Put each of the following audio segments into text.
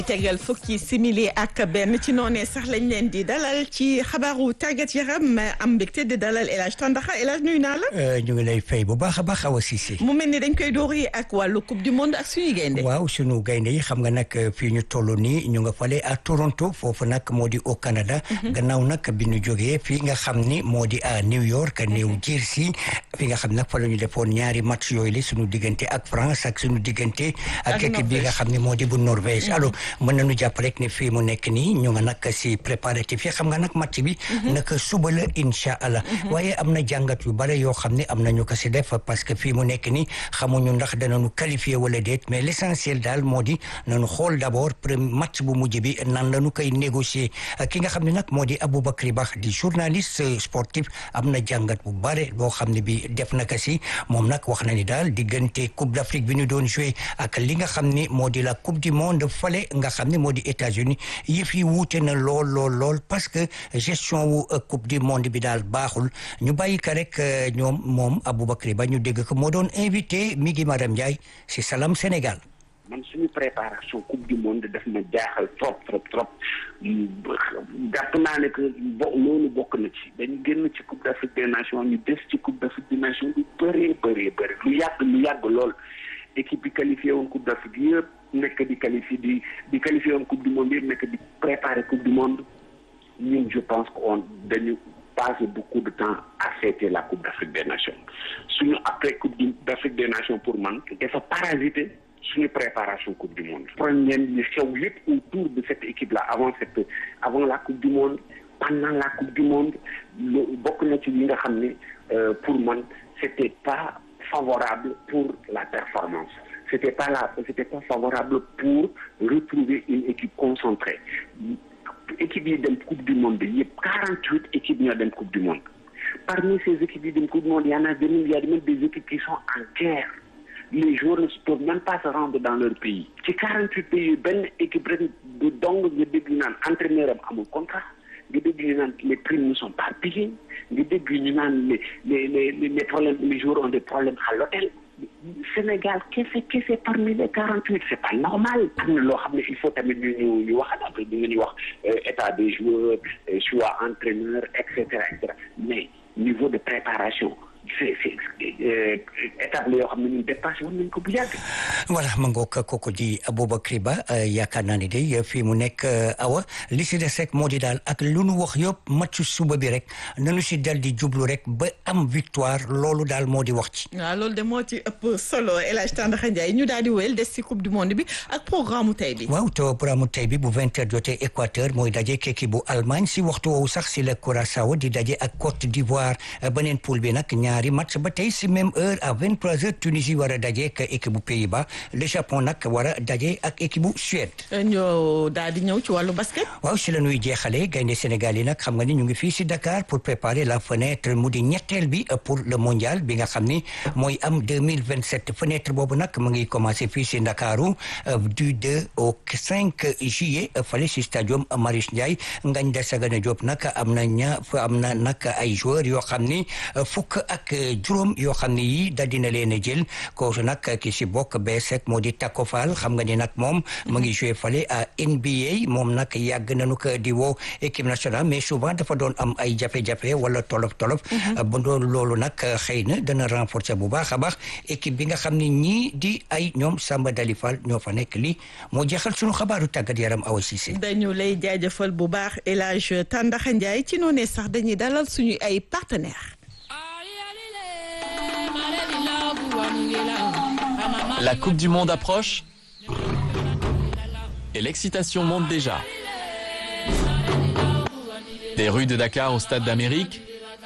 tegal fukki simili ak benn ci noonee sax lañ leen di dalal ci xabaaru tàggat yaram am mbégte di dalal El Hadj Tandaxa El Hadj nuyu naa la. ñu ngi lay fay bu baax a baax Awa Cissé. mu mel ni dañ koy door yi ak wàllu coupe du monde ak suñuy gaynde. waaw suñu gaynde yi xam nga nag fii ñu toll nii ñu nga fale à Toronto foofu nag moo di au Canada. gannaaw nag bi ñu jógee fii nga xam ni moo di à New York New Jersey fi nga xam nag fa la ñu defoon ñaari match yooyu la suñu diggante ak France ak suñu diggante. ak équipe bi nga xam ne moo di bu Norvège alors mën nañu jàpp rek ne fii mu nekk nii ñu nga nag si préparatif yi xam nga nag match bi naka suba la incha allah waaye am na jàngat yu bare yoo xam ne am nañu ko si def parce que fii mu nekk nii xamuñu ndax danañu qualifié wala déet mais l' essentiel daal moo di nañu xool d' abord premier match bu mujj bi nan lañu koy négocier ki nga xam ne nag moo di Aboubacry Ba di journaliste sportif am na jàngat bu bare boo xam ne bi def na ko si moom nag wax na ni daal diggante Coupe d' Afrique bi ñu doon joué ak li nga xam ni moo di la Coupe du monde fale nga xam ne moo di États-Unis yëf yi wuute na lool lool lool parce que gestion wu coupe du monde bi daal baaxul ñu bàyyi ko rek ñoom moom Aboubacry Ba ñu dégg ko moo doon invité mi ngi Madame Ndiaye si Salam Sénégal. man suñu préparation coupe du monde daf ma jaaxal trop trop trop jàpp naa ne que bo loolu bokk na ci dañu génn ci coupe d'Afrique des nations ñu des ci coupe d'Afrique des nations lu bëree bëree bëri lu yàgg lu yàgg lool équipe bi qualifié woon coupe d'Afrique yëpp nekk di qualifié di di qualifié woon coupe du monde yëpp nekk di préparer coupe du monde ñun je pense que on dañu passé beaucoup de temps à fêter la coupe d'Afrique des nations suñu après coupe d'Afrique des nations pour man dafa parasité suñu préparation coupe du monde problème yi xew yëpp autour de cette équipe là avant cette avant la coupe du monde pendant la coupe du monde bokk na ci yi nga xam ne pour man c'était pas favorable pour la performance c'était pas là c'était pas favorable pour retrouver une équipe concentrée équipe yi dem coupe du monde bi yëpp quarante-huit équipes ñoo dem coupe du monde parmi ces équipes yi dem coupe du monde y en a même y a même des équipes qui sont en guerre les joueurs ne peuvent même pas se rendre dans leur pays ci quarante-huit pays benn équipe rek du dong nga dégg ñu naan entraîneur am amul contrat nga dégg ñu naan les primes ne sont pas payées nga dégg ñu naan les les les les problèmes les joueurs ont des problèmes à l'hôtel Sénégal kese kese parmi les quarante-huit c'est pas normal am na loo xam ne il faut tamit ñu ñu ñu wax après ñu ngi wax état des joueurs choix entraîneur et cetera et cetera mais niveau de préparation c'est c'est étape la yoo xam ne ñun dépassé woon nañ ko bu yàgg. voilà ma ngoog kooku di Aboubacry Ba yaakaar naa ne day fii mu nekk awa li si des rek moo di daal ak lu nu wax yëpp match suba bi rek nanu si dal di jublu rek ba am victoire loolu daal moo di wax ci. waaw loolu de moo ci ëpp solo El Hadj Tandakha Ndiaye ñu daal di wéyal des ci coupe du monde bi ak programme mu tey bi. waaw te programme mu tey bi bu vingt heures jotee Équateur mooy daje kekki bu Allemagne si waxtu woowu sax si la Curaçao di daje ak Côte d'Ivoire beneen poule bi nag ñaari match ba tey si même heure à vingt trois heures Tunisie war a daje ak équipe bu Pays-Bas le Japon nag war a daje ak équipe bu Suède. ñoo daal di ñëw ci wàllu basket. waaw si la ñuy jeexalee gaynde Sénégal yi nag xam nga ni ñu ngi fii si Dakar pour préparer la fenêtre mu di ñetteel bi pour le mondial bi nga xam ni mooy am deux mille vingt sept fenêtre boobu nag mu ngi commencé fii si Ndakaaru du deux au cinq juillet fale si stadium Marius Ndiaye Ngagne Desagana Diop nag am na ña am na nag ay joueurs yoo xam ni fukk ak juróom yoo xam ne yii da dina leen a jël kooku nag ki si bokk bees rek moo di Tako Fall xam nga ni nag moom mu ngi joué fale à NBA moom nag yàgg nañu ko di woo équipe nationale mais souvent dafa doon am ay jafe-jafe wala tolof tolof ba doon loolu nag xëy na dana renforcer bu baax a baax équipe bi nga xam ne ñii di ay ñoom Samba Dali Fall ñoo fa nekk lii moo jeexal sunu xabaaru tàggat yaram Awa Cissé dañu lay jaajëfal bu baax El Hadj Tandakha Ndiaye ci noonee sax dañuy dalal suñu ay partenaires. La Coupe du Monde approche et l'excitation monte déjà. Des rues de Dakar au Stade d'Amérique,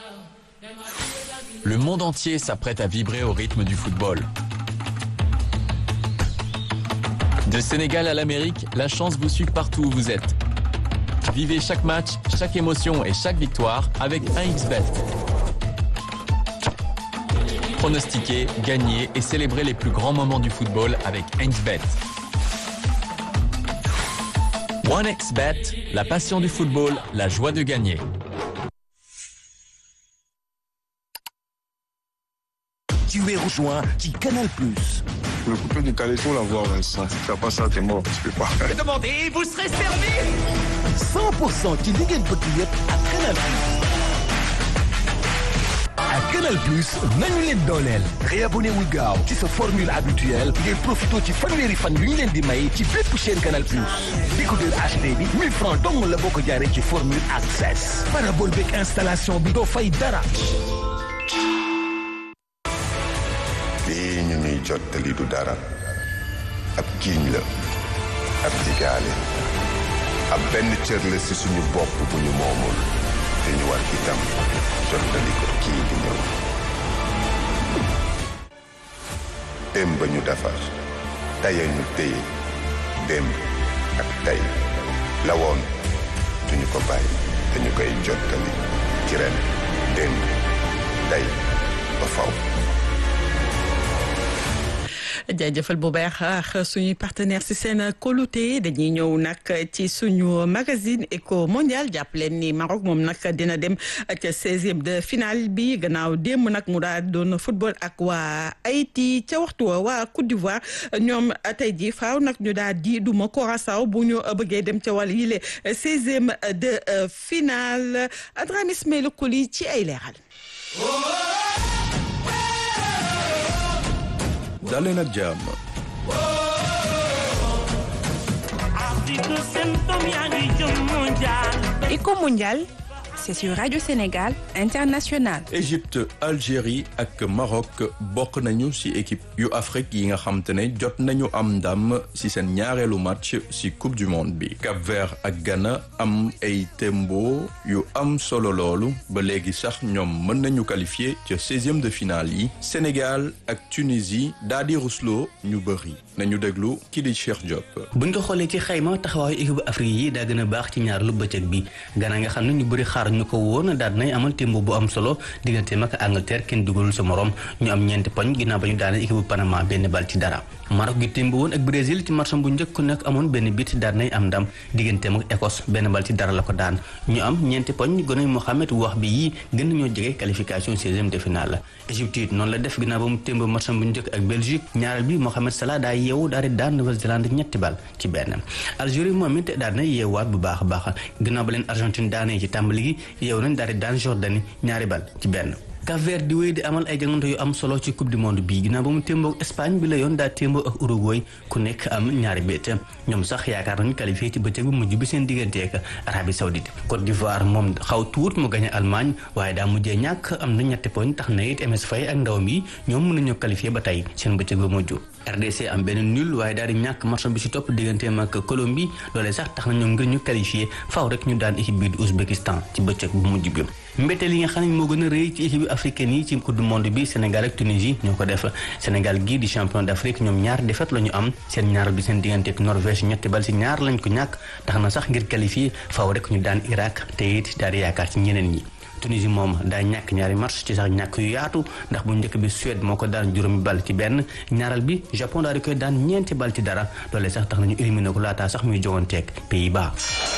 le monde entier s'apprête à vibrer au rythme du football. De Sénégal à l'Amérique, la chance vous suit partout où vous êtes. Vivez chaque match, chaque émotion et chaque victoire avec 1xBet. Pronostiquer, gagner et célébrer les plus grands moments du football avec 1xBet. 1xBet, la passion du football, la joie de gagner. ci weeru juin ci Canal Plus. Le coupé du caleçon, la voix, Vincent. Si tu fais pas ça, t'es mort. Tu peux pas. Demandez, vous serez servi. 100% ci li ngeen bëgg yëpp ak Canal Plus. ak Canal Plus nañu leen dooleel réabonné wul gaaw ci sa formule habituelle ngeen profité ci fanweeri fan yu ñu leen di may ci bépp chaîne Canal Plus décodeur HD bi 1000 francs dong la boo ko jaaree ci formule access parabole beeg installation bi doo fay dara lii ñu ñuy jottali du dara ab giiñ la ab digaale ab benn cër la ci suñu bopp bu ñu moomul te ñu war itam jottali ko kii di ñëw démb ñu defar tey ñu téye démb ak tey la woon duñu ko bàyyi te ñu koy jottali ci ren démb tey ba faw jaajëfal bu baax suñuy partenaire si seen kóolute dañuy ñëw nag ci suñu magazine éco mondial jàpp leen ni Maroc moom nag dina dem ca seizième de finale bi gannaaw démb nag mu daal doon football ak waa Haïti ca waxtu wa waa Côte d'Ivoire ñoom tey ji faaw nag ñu daal di duma Curaçao bu ñu bëggee dem ca wàll yile seizième de finale Adrame Ismaïla Koli ci ay leeral. daleen ak jàmm Éco mondial, c'est sur Radio Sénégal International. Égypte Algérie ak Maroc bokk nañu ci équipe yu Afrique yi nga xam te ne jot nañu am ndam ci seen ñaareelu match ci coupe du monde bi Cap-Vert ak Ghana am ay tembo yu am solo loolu ba léegi sax ñoom mën nañu qualifier ca seizième de finale yi Sénégal ak Tunisie daal di rusloo ñu bëri nañu déglu kii di Cheikh Diop. buñ ko xoolee ci xayma taxawaayu équipe Afrique yi daa gën a baax ci ñaar lu bëccëg bi Ghana nga xam ne ñu bëri xaar ñu ko woon daal nay amal témbo bu am solo digganteem ak Angleterre kenn dugalul sa morom ñu am ñeenti poñ ginnaaw ba ñu daane équipe bu Panama benn bal ci dara Maroc gi témbo woon ak Brésil ci match bu njëkk nag amoon benn bit daal nay am ndam digganteem ak Écosse benn bal ci dara la ko daan ñu am ñeenti poñ gone Mohamed wax bi yii gën nañoo jege qualification seizième de finale la Égypte it noonu la def ginnaaw ba mu témbo match bu njëkk ak Belgique ñaareel bi Mohamed Salah daa yeewu daal di daan Nouvelle-Zélande ñetti bal ci benn Algérie moom it daal na yeewaat bu baax a baax ginnaaw ba leen Argentine daanee ci tàmbali gi yeewu nañ daal di daan Jordanie ñaari bal ci benn Cap-Vert di wéy di amal ay jangante yu am solo ci coupe du monde bii ginnaaw ba mu témboo Espagne bi la yoon daa témboo ak Uruguay ku nekk am ñaari bét ñoom sax yaakaar nañu qualifié ci bëccëg bu mujj bi seen digganteek Arabie Saoudite Côte d'Ivoire moom xaw tuut mu gañe Allemagne waaye daa mujjee ñàkk am na ñetti poñ tax na it MS Faye ak ndawam yi ñoom mën nañoo qualifié ba tey seen bëccëg ba mujj RDC am benn nul waaye daal di ñàkk match bi ci topp digganteem ak Colombie loolee sax tax na ñoom ngir ñu qualifié faaw rek ñu daan équipe bi di Ouzbékistan ci bëccëg bu mujj bi mbétteel yi nga xam ne moo gën a rëy ci équipe africaine yi ci coupe du monde bi Sénégal ak Tunisie ñoo ko def Sénégal gii di champion d'Afrique ñoom ñaar défaite la ñu am seen ñaar bi seen diggante ak Norvège ñetti bal ci ñaar lañ ko ñàkk tax na sax ngir qualifié faaw rek ñu daan Irak te it daal di yaakaar ci ñeneen ñi Tunisie moom daa ñàkk ñaari match ci sax ñàkk yu yaatu ndax bu njëkk bi Suède moo ko daan juróomi bal ci benn ñaaral bi Japon daal di koy daan ñeenti bal ci dara loolee sax tax nañu éliminé ko laataa sax muy joganteeg Pays-Bas.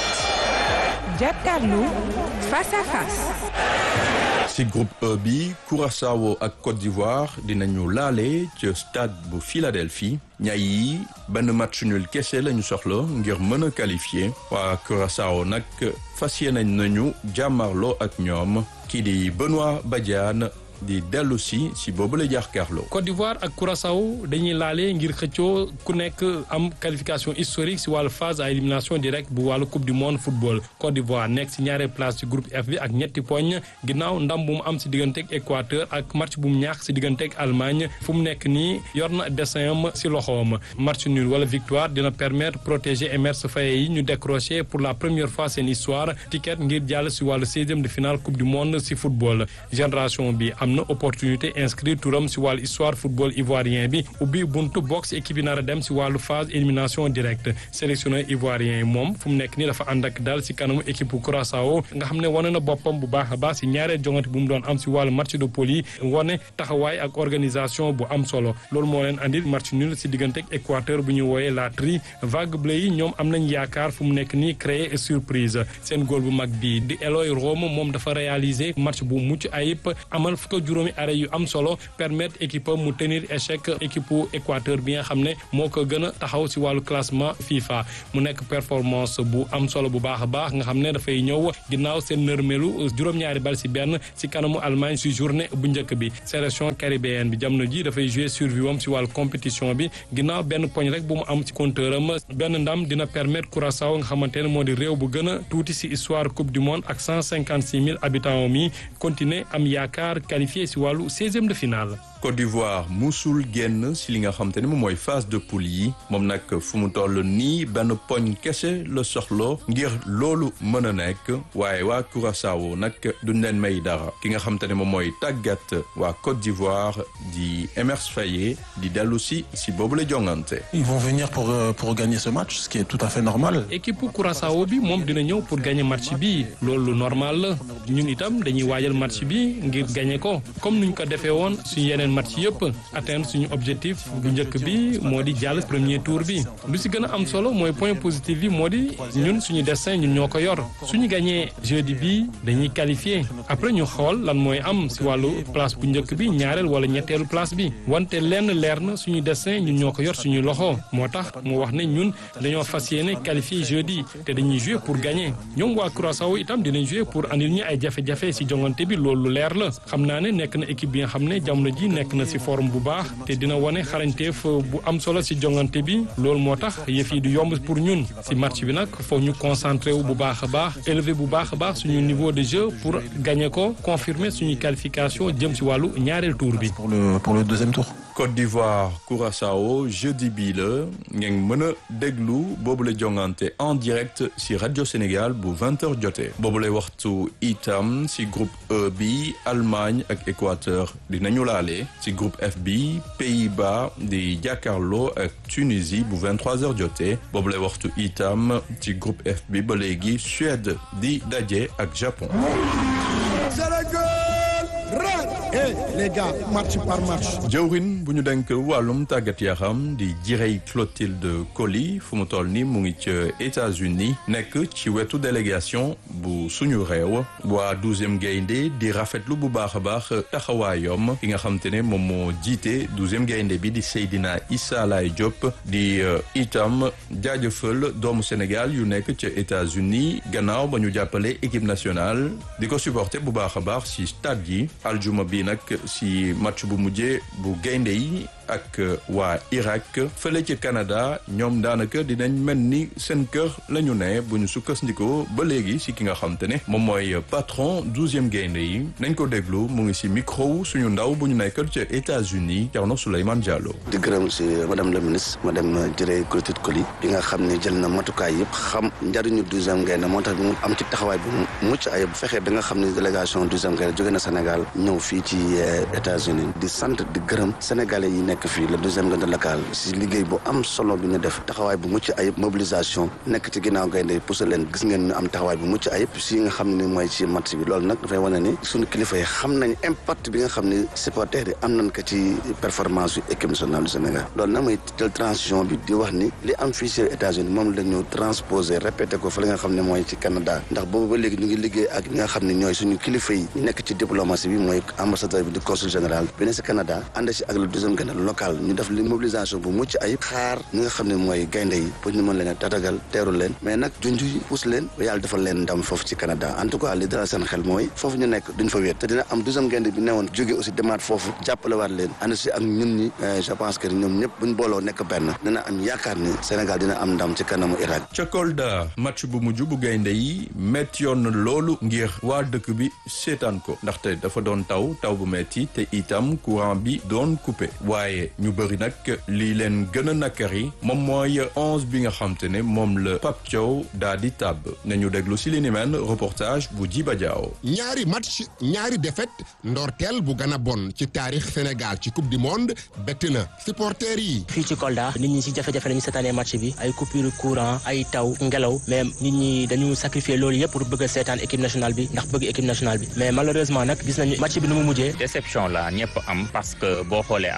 Jàkkaarloo face à face. ci groupe E bi Curaçao ak Côte d'Ivoire dinañu laale ci stade bu Philadelphie ñay yi benn match nul kese lañu soxla ngir mën a qualifier waa Curaçao nag fas yéene nañu jàmmarloo ak ñoom kii di Benoît Badiane di dellu si si boobu la jàkkaarloo. Côte d'Ivoire ak Curaçao dañuy laale ngir xëccoo ku nekk am qualification historique si wàllu phase à élimination directe bu wàllu coupe du monde football Côte d'Ivoire nekk si ñaareel place ci groupe F bi ak ñetti poñ ginnaaw ndam bu mu am si digganteeg Équateur ak match bu mu ñaax si digganteeg Allemagne fu mu nekk nii yor na dessin am si loxoom match nul wala victoire dina permettre protéger Emerse Faé yi ñu décrocher pour la première fois seen histoire ticket ngir jàll si wàllu seizième de finale coupe du monde si football génération bi am na opportunité inscrire turam si wàllu histoire football ivoirien bi ubbi buntu box équipe yi nar a dem si wàllu phase élimination directe sélectionneur ivoirien yi moom fu mu nekk nii dafa ànd ak dal si kanamu équipe bu Curaçao nga xam ne wane na boppam bu baax a baax si ñaareel jongante bu mu doon am si wàllu match de poule yi wane taxawaay ak organisation bu am solo loolu moo leen andil match nul si diggante ak Équateur bu ñu wooyee la tri vague bleu yi ñoom am nañ yaakaar fu mu nekk nii créer surprise seen góol bu mag bi di Eloy Rome moom dafa réaliser match bu mucc ayib amal fukk juróomi arrêt yu am solo permettre équipe mu tenir échec équipe Équateur bi nga xam ne moo ko gën a taxaw si wàllu classement FIFA mu nekk performance bu am solo bu baax a baax nga xam ne dafay ñëw ginnaaw seen nërmelu juróom-ñaari bal si benn si kanamu Allemagne si journée bu njëkk bi sélection caribéenne bi jamono ji dafay jouer survie am si wàllu compétition bi ginnaaw benn poñ rek bu mu am si compteur am benn ndam dina permettre Curaçao nga xamante ne moo di réew bu gën a tuuti si histoire coupe du monde ak cent cinquante six mille habitants mi continuer am yaakaar qualifié si wàllu seizième de finale. Côte d'Ivoire musul génn si li nga xam te ne moom mooy phase de poule yi moom nag fu mu toll nii benn poñ kese la soxlo ngir loolu mën a nekk waaye waa Curaçao nag duñ leen may dara ki nga xam te ne moom mooy tàggat waa Côte d'Ivoire di Emerse Faé di dellu si si boobu la jongante. Ils vont venir pour pour gagner ce match ce qui est tout à fait normal. équipe Curaçao bi moom dina ñëw pour gagner match bi loolu normal la ñun itam dañuy waajal match bi ngir gagner ko comme nuñ ko defee woon suñu yeneen match yëpp atteindre suñu objectif bu njëkk bi moo di jàll premier tour bi lu si gën a am solo mooy point positif bi moo di ñun suñu destin ñun ñoo ko yor suñu gagné jeudi bi dañuy qualifié après ñu xool lan mooy am si wàllu place bu njëkk bi ñaareel wala ñetteelu place bi wante lenn leer na suñu destin ñun ñoo ko yor suñu loxo moo tax mu wax ne ñun dañoo fas yéene qualifié jeudi te dañuy jouer pour gagner ñoom waa Curaçao itam dinañ jouer pour andil ñu ay jafe-jafe si jongante bi loolu leer la xam naa ne nekk na équipe bi nga xam ne jamono ji nekk na si forme bu baax te dina wane xarañteef bu am solo si jongante bi loolu moo tax yëf yi du yomb pour ñun si match bi nag foog ñu concentré wu bu baax a baax élevé bu baax a baax suñu niveau de jeu pour gagner ko confirmer suñu qualification jëm si wàllu ñaareel tour bi. pour le pour le deuxième tour. Côte d'Ivoire Curaçao jeudi bii la ngeen mën a déglu boobu la jongante en direct si rajo Sénégal bu 20h jotee boobu lay waxtu itam si groupe E bi Allemagne ak Équateur dinañu laale si groupe F bi Pays-Bas di jàkkaarloo ak Tunisie bu 23h jotee boobu lay waxtu itam si groupe F bi ba léegi Suède di daje ak Japon. Eh les gars match par match. jëwrin bu ñu denk wàllum tàggat yaram di Jirey Clotilde Coly fu mu toll ni mu ngi ca États-Unis nekk ci wetu délégation bu suñu réew waa douzième gaynde di rafetlu bu baax a baax taxawaayom ki nga xam te ne moom moo jiite douzième gaynde bi di Seydina Issa Laye Diop di itam jaajëfal doomu Sénégal yu nekk ca États-Unis gannaaw ba ñu jàppale équipe nationale di ko supporter bu baax a baax ci stade yi aljuma bi nag si match bu mujjee bu gaynde yi ak waa Irak fële ci Canada ñoom daanaka dinañ mel ni seen kër la ñu ne bu ñu sukkandikoo ba léegi si ki nga xam te ne moom mooy patron douzième gaynde yi nañ ko déglu mu ngi si micro suñu ndaw bu ñu nekkal ca États-Unis Thierno Souleymane Diallo. di gërëm si madame la ministre madame Jirey Clotilde Coly bi nga xam ne jël na matukaay yëpp xam njariñu douzième gaynde moo tax mu am ci taxawaay bu mucc ayib bu fekkee da nga xam ne délégation douzième gaynde jóge na Sénégal ñëw fii ci États-Unis di sant di gërëm sénégalais yi nekk fii le douzième gaynde local si liggéey bu am solo bi ñu def taxawaay bu mucc ayib mobilisation nekk ci ginnaaw gaynde yi pousse leen gis ngeen ñu am taxawaay bu mucc ayib si nga xam ne mooy ci match bi loolu nag dafay wane ni suñu kilifa yi xam nañ impact bi nga xam ne supporters yi am nañ ko ci performance yu équipe nationale du Sénégal loolu nag mooy jël transition bi di wax ni li am fii ci États-Unis moom la ñu transposé répété ko fa li nga xam ne mooy ci Canada ndax boobu ba léegi ñu ngi liggéey ak ñi nga xam ne ñooy suñu kilifa yi nekk ci diplomatie bi mooy ambassadeur bi di consul général bi ne ci Canada ànd ci ak le deuxième gaynde local ñu def li mobilisation bu mucc ayib xaar ñi nga xam ne mooy gaynde yi pour ñu mën leen a tatagal teeru leen mais nag junj yi pousse leen ba yàlla defal leen ndam foofu ci Canada en tout cas li dalal seen xel mooy foofu ñu nekk duñ fa wéet te dina am deuxième gaynde bi newoon jóge aussi demaat foofu jàppale waat leen ànd ci ak ñun ñi je pense que ñoom ñëpp buñ booloo nekk benn dina am yaakaar ni Sénégal dina am ndam ci kanamu Irak ca Kolda match bu mujj bu gaynde yi métti yoon na loolu ngir waa dëkk bi seetaan ko ndaxte dafa doon taw taw bu metti te itam courant bi doon coupé waaye ñu bëri nag lii leen gën a nakkari moom mooy onze bi nga xam te ne moom la Pape Thiaw daa di tàbb nañu déglu si li ni mel reportage bu Jiba Diaw ñaari match ñaari défaite ndorteel bu gën a bon ci taarix Sénégal ci coupe du monde bett na supporters yi. fii ci Kolda nit ñi ci jafe-jafe lañu seetaanee match bi ay coupure courant ay taw ngelaw mais nit ñi dañu sacrifier loolu yëpp pour bëgg a seetaan équipe nationale bi ndax bëgg équipe nationale bi mais malheureusement nag gis nañu match bi nu mu mujjee. déception la ñëpp am parce que boo xoolee avant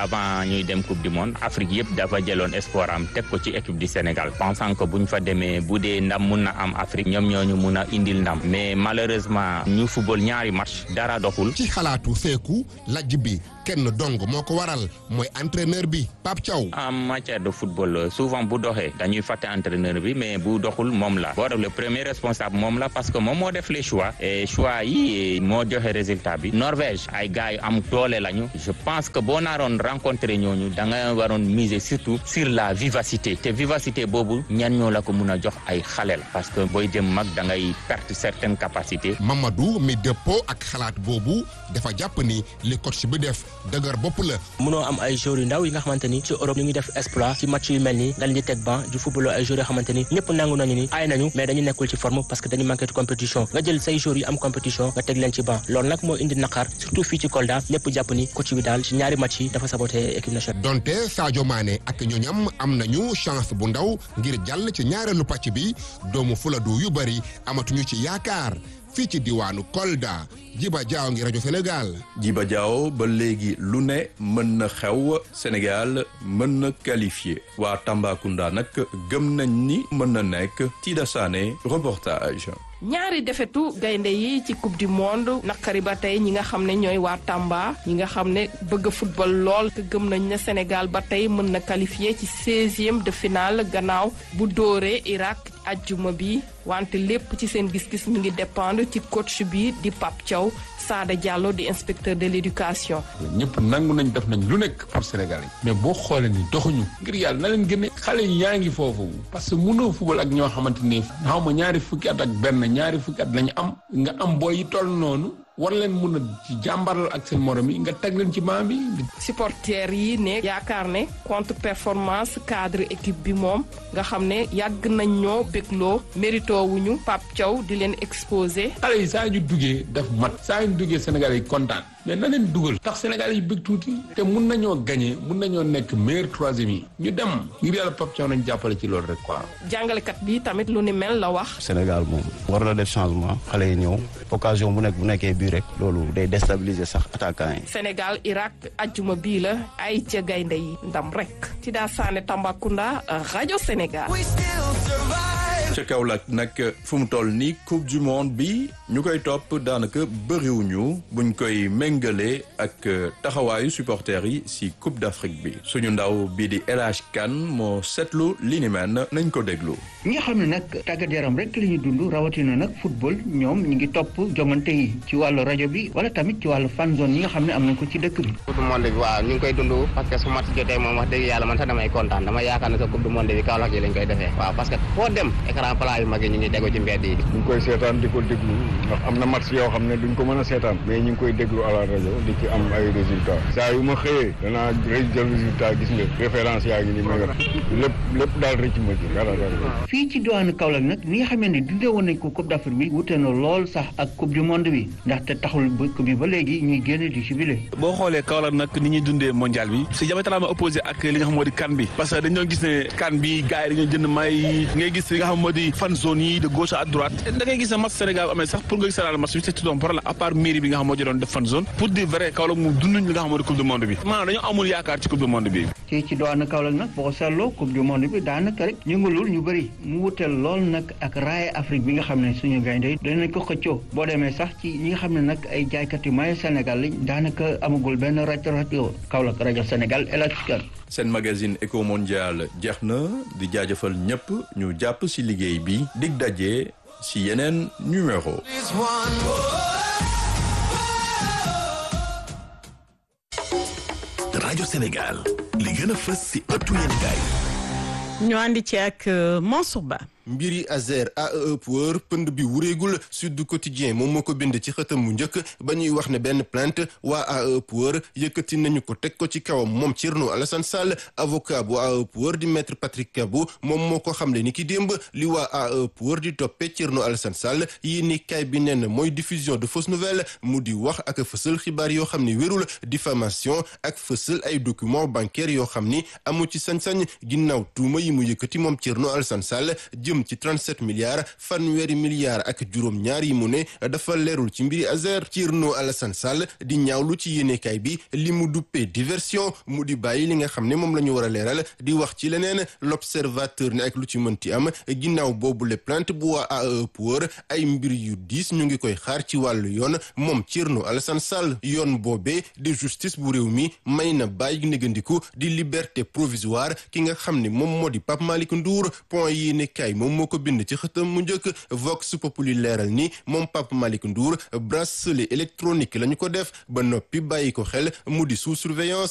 ñuy dem coupe du monde Afrique yëpp dafa jëloon espoir am teg ko ci équipe du Sénégal pensant que buñ fa demee bu dee ndam mun na am Afrique ñoom ñoo ñu mun a indil ndam mais malheureusement ñu football ñaari match dara doxul. ci xalaatu Seeku lajj bi kenn dong moo ko waral mooy entraîneur bi Pape Thiaw. en matière de football souvent bu doxee dañuy fàtte entraîneur bi mais bu doxul moom la boo le premier responsable moom la parce que moom moo def les choix et choix yi moo joxe résultat bi Norvège ay gars yu am doole lañu je pense que boo naaroon rencontré ñooñu da nga waroon miser surtout sur la vivacité te vivacité boobu ñan ñoo la ko mun a jox ay xale la parce que booy jëm mag da ngay perte certaines capacités. Mamadou mi dëppoo ak xalaat boobu dafa jàpp ni li coach bi def dëgër bopp la. mënoo am ay joueurs yu ndaw yi nga xamante ni ci Europe ñu ngi def exploit ci match yu mel nii nga leen di teg ban di football ay joueurs yoo xamante ni ñëpp nangu nañu ni ay nañu mais dañu nekkul ci forme parce que dañu manqué de compétition nga jël say joueurs yu am compétition nga teg leen ci ban loolu nag moo indi naqar surtout fii ci Kolda ñëpp jàpp ni coach bi daal ci ñaari match yi dafa saboté équipe nationale. donte Sadio Mané ak ñoñam am nañu chance bu ndaw ngir jàll ci ñaareelu pàcc bi doomu Fuladu yu bari amatuñu ci yaakaar fii ci diwaanu Kolda Jiba Jaaw ngi rajo Sénégal. Jiba Jaaw ba léegi lu ne mën na xew Sénégal mën na qualifié waa Tambacounda nag gëm nañ ni mën na nekk Tida Sané reportage. ñaari defetu gaynde yi ci coupe du monde naqari ba tey ñi nga xam ne ñooy waa Tamba ñi nga xam ne bëgg football lool te gëm nañ ne Sénégal ba tey mën na qualifié ci seizième de finale gannaaw bu dóoree Irak ajjuma bi wante lépp ci seen gis-gis mi ngi dépendre ci coach bi di Pape Thiaw Sada Diallo di inspecteur de l'éducation. ñëpp nangu nañ def nañ lu nekk pour Sénégal yi mais boo xoolee ni doxuñu ngir yàlla na leen gën xale yi yaa ngi foofu parce que mënoo football ak ñoo xamante ni xaw ma ñaari fukki at ak benn ñaari fukki at lañu am nga am booy yi toll noonu war leen mun a ci jàmbaral ak seen morom yi nga teg leen ci maam bi. supporters yi ne yaakaar ne contre performance cadre équipe bi moom nga xam ne yàgg nañ ñoo bégloo mérito wuñu Pape Thiaw di leen exposé. xale yi saa ñu duggee daf mat saa ñu duggee Sénégal yi kontaan mais na leen dugal tax Sénégal yi bëgg tuuti te mun nañoo gagné mun nañoo nekk meilleur troisième yi ñu dem ngir yàlla Pape Thiaw nañ jàppale ci loolu rek quoi. jàngalekat bi tamit lu ni mel la wax. Sénégal moom war na def changement xale yi ñëw occasion bu nekk bu nekkee bii rek loolu day déstabiliser sax attaquant yi. Sénégal Irak ajjuma bii la ay ca gaynde yi ndam rek ci daa saane Tambacounda rajo Sénégal. ca Kaolack nag fu mu toll nii coupe du monde bi ñu koy topp daanaka bëriwuñu buñ koy méngale ak taxawaayu supporters yi si coupe d'Afrique bi suñu ndaw bii di El Hadj Kane moo seetlu li ni mel nañ ko déglu. ñi nga xam ne nag tàggat yaram rek la ñuy dund rawatina nag football ñoom ñu ngi topp jongante yi ci wàllu rajo bi wala tamit ci wàllu fan zone yi nga xam ne am nañ ko ci dëkk bi. coupe du monde bi waaw ñu ngi koy dund parce que su match jotee moom wax dëgg yàlla man sax damay kontaan dama yaakaar ne sa coupe du monde bi Kaolack yi lañ koy defee waaw parce que foo dem écran plat yu mag yi ñu ngi tegu ci mbedd yi. ñu ngi koy seetaan di ko déglu ndax am na match yoo xam ne duñ ko mën a seetaan mais ñu ngi koy déglu à la rajo di ci am ay résultats saa yu ma xëyee danaa rëy jël résultat gis nga référence yaa ngi ni ma yor lépp lépp daal rëcc ma ci dara dara. fii ci diwaanu Kaolack nag ni nga xamee ne dundee woon nañ ko coupe d'Afrique bi wute na lool sax ak coupe du monde bi ndaxte taxul bëkk bi ba léegi ñuy génn di jubilé. boo xoolee Kaolack nag ni ñuy dundee mondial bi c'est diamétralement opposé ak li nga xam moo di CAN bi parce que dañoo gis ne CAN bi gars yi dañoo jënd may ngay gis li nga xam moo di fan zone yi de gauche à droite da ngay gis ne match Sénégal amee sax pour nga gis match bi c'est tout un problème à part mairie bi nga xam moo doon def fan zone pour dire vrai Kaolack moom dunduñ li nga xam moo di coupe du monde bi maanaam dañoo amul yaakaar ci coupe du monde bi ci ci diwaanu Kaolack nag boo ko seetloo coupe du monde bi daanaka rek yëngalul ñu bëri mu wuteel lool nag ak raaya Afrique bi nga xam ne suñu gaynde yi danañ ko xëccoo boo demee sax ci ñi nga xam ne nag ay jaaykat yu maye Sénégal lañ daanaka amagul benn rajo rajo Kaolack rajo Sénégal El Hadj Kane seen magazine éco mondial jeex na di jaajëfal ñëpp ñu jàpp ci liggéey bi dig daje ci yeneen numéro rajo Sénégal li gën a fës ci ëttu yéenekaay ñu àndi ci ak Mansour Ba mbiri Azer AEE Power pënd bi wureegul Sud Quotidien moom moo ko bind ci xëtam mu njëkk ba ñuy wax ne benn plainte waa AEE Power yëkkati nañu ko teg ko ci kawam moom Thierno Alassane Sall avocat bu AEE Power di maître Patrick Kabou moom moo ko xamle ni ki démb li waa AEE Power di toppee Thierno Alassane Sall yi ni kay bi nen mooy diffusion de fausses nouvelles mu di wax ak fësal xibaar yoo xam ni wérul diffamation ak fësal ay documents bancaires yoo xam ni amu ci sañ-sañ ginnaaw tuuma yi mu yëkkati moom Thierno Alassane Sall jëm jëm ci 37 milliards fanweeri milliards ak juróom ñaar yi mu ne dafa leerul ci mbiri Azer Thierno Alassane Sall di ñaawlu ci yéenekaay bi li mu duppee diversion mu di bàyyi li nga xam ne moom la ñu war a leeral di wax ci leneen l'observateur ne ak lu ci mënti am ginnaaw boobu le plainte bu waa AE pour ay mbir yu diis ñu ngi koy xaar ci wàllu yoon moom Thierno Alassane Sall yoon boobee di justice bu réew mi may na bàyyi négandiku di liberté provisoire ki nga xam ne moom moo di Pape Malick Ndour point yi ne kay moom moo ko bind ci xëtam mu njëkk Vox Populi leeral ni moom Pape Malick Ndour bracelet électronique la ñu ko def ba noppi bàyyi ko xel mu di sous surveillance